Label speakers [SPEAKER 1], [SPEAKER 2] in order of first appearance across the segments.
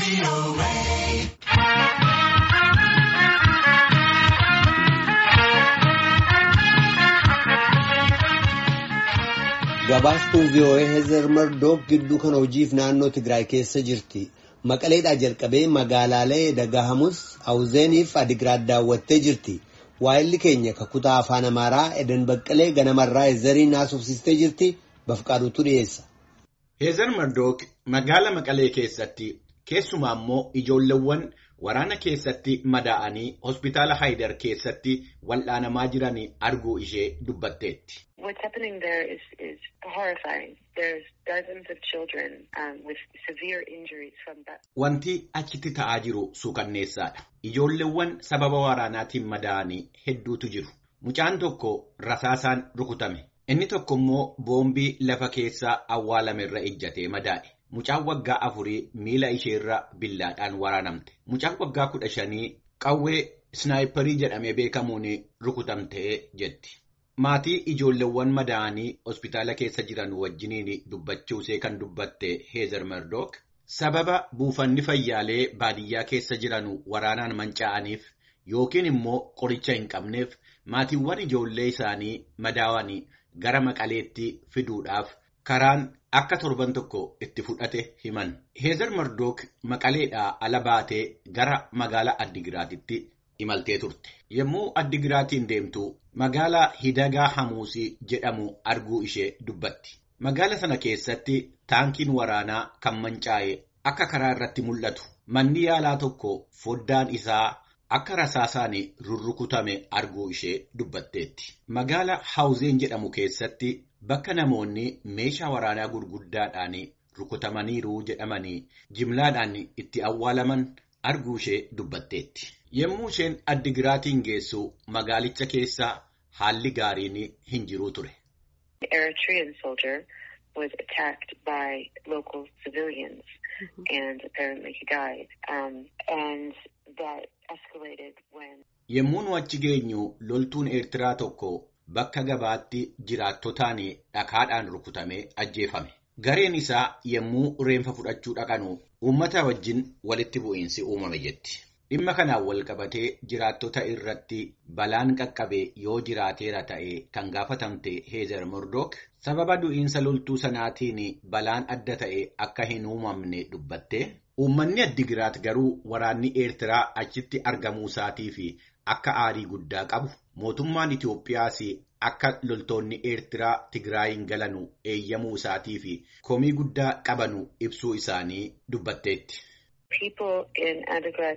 [SPEAKER 1] Gabaastuun VOA Heezer Mardook gidduu kana hojiif naannoo Tigraay keessa jirti. Maqaleedhaa jalqabee magaalaalee Dagahamus, Awuzeeniif Adigiraad daawwattee jirti. Waa'illi keenya kakutaa afaan Amaaraa Eden Baqqalee ganamarraa Heezeriin haasofsiistee jirti. Bafqaaduutu dhiyeessa.
[SPEAKER 2] Heezer Mardook magaala Maqalee keessatti keessumaa immoo ijoolleewwan waraana keessatti madaa'anii hospitaala Haayidar keessatti wal'aanamaa jiran arguu ishee dubbatteetti.
[SPEAKER 3] What's happening there is, is horrifying. There's dozens of children um, with severe injuries from that.
[SPEAKER 2] Wanti achitti ta'aa jiru suukanneessaadha. Ijoolleewwan sababa waraanaatiin madaa'anii hedduutu jiru. Mucaan tokko rasaasaan rukutame. Inni tokko immoo boombii lafa keessaa awwaalame irra ejjatee madaa'e. Mucaan waggaa afurii miila isheerra billaadhaan waraanamte. Mucaan waggaa kudha shanii qawwee snaayiparii jedhamee beekamuun rukutamtee jetti. Maatii ijoolleewwan madaa'anii hospitaala keessa jiran wajjiniin dubbachuusee kan dubbatte Heezer Mardook sababa buufanni fayyaalee baadiyyaa keessa jiran waraanaan manca'aniif yookiin immoo qoricha hin qabneef maatiiwwan ijoollee isaanii madaawanii gara maqaleetti fiduudhaaf karaan akka torban tokko itti fudhate himan. Heezer Mardook maqaleedhaa ala baatee gara magaalaa Addigiraatitti imaltee turte. Yommuu Addigiraatiin deemtu magaalaa Hidagaa Hamuusii jedhamu arguu ishee dubbatti. Magaala sana keessatti taankiin waraanaa kan mancaa'e akka karaa irratti mul'atu. Manni yaalaa tokko foddaan isaa akka rasaasaan rurrukutame arguu ishee dubbatteetti. Magaala Hawuzeen jedhamu keessatti bakka namoonni meeshaa waraanaa gurguddaadhaan rukutamaniiru jedhamanii jimlaadhaan itti awwaalaman arguu ishee dubbatteetti. Yommuu isheen Addigiraatiin geessu magaalicha keessa haalli gaariin hin jiru ture.
[SPEAKER 3] The Eritrean soldier was attacked by local civilians and apparently he died. Um, and that escalated when
[SPEAKER 2] Yommuu nu achi geenyu loltuun Eertiraa tokko bakka gabaatti jiraattotaan dhakaadhaan rukutamee ajjeefame. Gareen isaa yommuu reenfa fudhachuu dhaqanu uummata wajjin walitti bu'iinsi uumame jetti. Dhimma kanaan wal qabatee jiraattota irratti balaan qaqqabe yoo jiraateera ta'e kan gaafatamte Heezer Mordook sababa du'iinsa loltuu sanaatiin balaan adda ta'e akka hin uumamne dubbatte uummanni Addigiraat garuu waraanni Eertiraa achitti argamuu isaatii fi akka aarii guddaa qabu mootummaan Itoophiyaas akka loltoonni Eertiraa Tigraayin galanu eeyyamuu isaatii fi komii guddaa qabanu ibsuu isaanii dubbatteetti.
[SPEAKER 3] people in Adigrat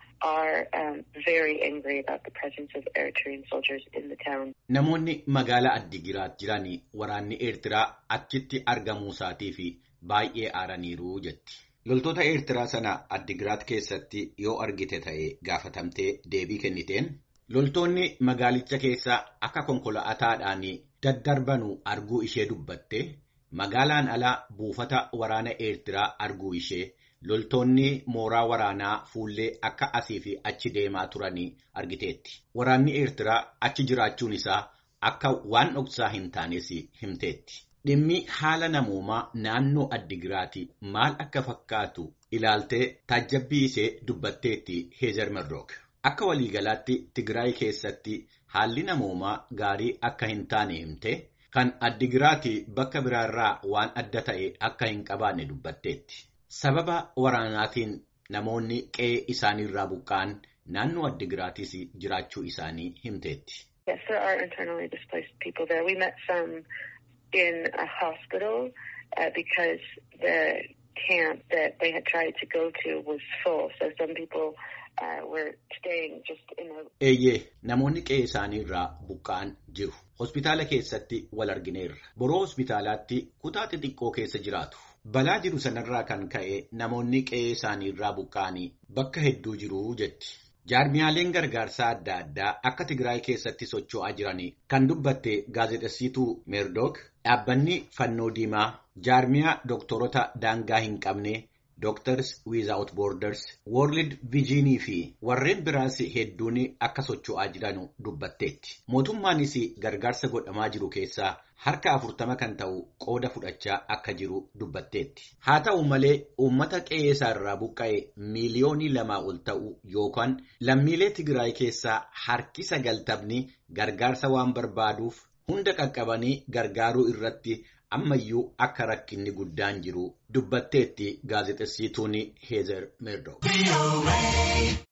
[SPEAKER 3] are um, very angry about the presence of Eritrean soldiers in the town.
[SPEAKER 2] Namoonni magaalaa Addigiraat jiran waraanni Eertiraa achitti argamuu isaatii fi baay'ee aaraniiru jetti. Loltoota Eertiraa sana Addigiraat keessatti yoo argite ta'e gaafatamtee deebii kenniteen loltoonni magaalicha keessa akka konkolaataadhaan daddarbanu arguu ishee dubbatte magaalaan alaa buufata waraana Eertiraa arguu ishee loltoonni mooraa waraanaa fuullee akka asii fi achi deemaa turanii argiteetti. Waraanni Eertiraa achi jiraachuun isaa akka waan dhoksaa hin taanes himteetti. Dhimmi haala namoomaa naannoo Addigiraati maal akka fakkaatu ilaaltee taajjabbii ishee dubbatteetti Heezer Mardook. Akka waliigalaatti Tigraay keessatti haalli namoomaa gaarii akka hin taane himte kan Addigiraati bakka biraarraa waan adda ta'e akka hin qabaanne dubbatteetti. Sababa waraanaatiin namoonni qe'ee isaaniirraa buqqa'an naannoo Addigiraatis jiraachuu isaanii himteetti.
[SPEAKER 3] Yes, there are internally displaced people there. We met some in a hospital uh, because the camp that they had tried to go to was full. So some people uh, were staying just in a
[SPEAKER 2] Eeyyee namoonni qe'ee isaaniirraa buqqa'an jiru. Hospitaala keessatti wal argineerra. Boroo hospitaalaatti kutaa xixiqqoo keessa jiraatu. Balaa jiru sanarraa kan ka'e namoonni qe'ee isaaniirraa buqqa'anii bakka hedduu jiru jetti. Jaarmiyaaleen gargaarsaa adda addaa akka Tigraay keessatti socho'aa jiran kan dubbatte gaazexessiituu Meerdook dhaabbanni fannoo diimaa jaarmiyaa dooktorota daangaa hin qabne Doctors Without Borders, World Vision fi warreen biraas hedduun akka socho'aa jiran dubbatteetti. Mootummaanis gargaarsa godhamaa jiru keessaa harka afurtama kan ta'u qooda fudhachaa akka jiru dubbatteetti. Haa ta'u malee uummata qe'ee isaarraa buqqa'e miiliyoonii lamaa ol ta'u yookaan lammiilee Tigraay keessaa harki sagaltamni gargaarsa waan barbaaduuf hunda qaqqabanii gargaaruu irratti ammayyuu akka rakkinni guddaan jiru dubbatteetti gaazexessituun Heezer Meerdook.